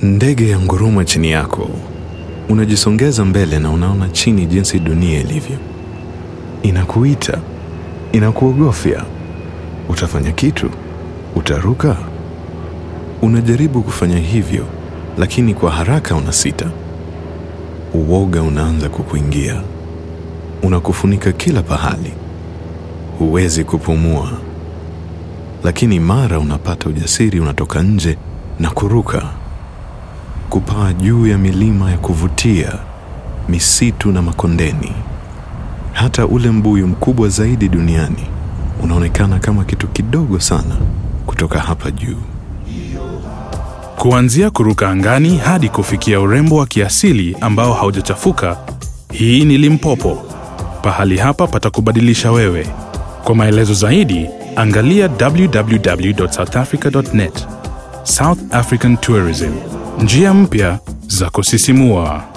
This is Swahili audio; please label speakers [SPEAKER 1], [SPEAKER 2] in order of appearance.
[SPEAKER 1] Ndege ya nguruma chini yako, unajisongeza mbele na unaona chini jinsi dunia ilivyo. Inakuita, inakuogofya. Utafanya kitu? Utaruka? Unajaribu kufanya hivyo, lakini kwa haraka unasita. Uoga unaanza kukuingia, unakufunika kila pahali, huwezi kupumua. Lakini mara unapata ujasiri, unatoka nje na kuruka, kupaa juu ya milima ya kuvutia, misitu na makondeni. Hata ule mbuyu mkubwa zaidi duniani unaonekana kama kitu kidogo sana kutoka hapa juu.
[SPEAKER 2] Kuanzia kuruka angani hadi kufikia urembo wa kiasili ambao haujachafuka, hii ni Limpopo. Pahali hapa patakubadilisha wewe. Kwa maelezo zaidi, angalia www.southafrica.net. South African Tourism, njia mpya za kusisimua.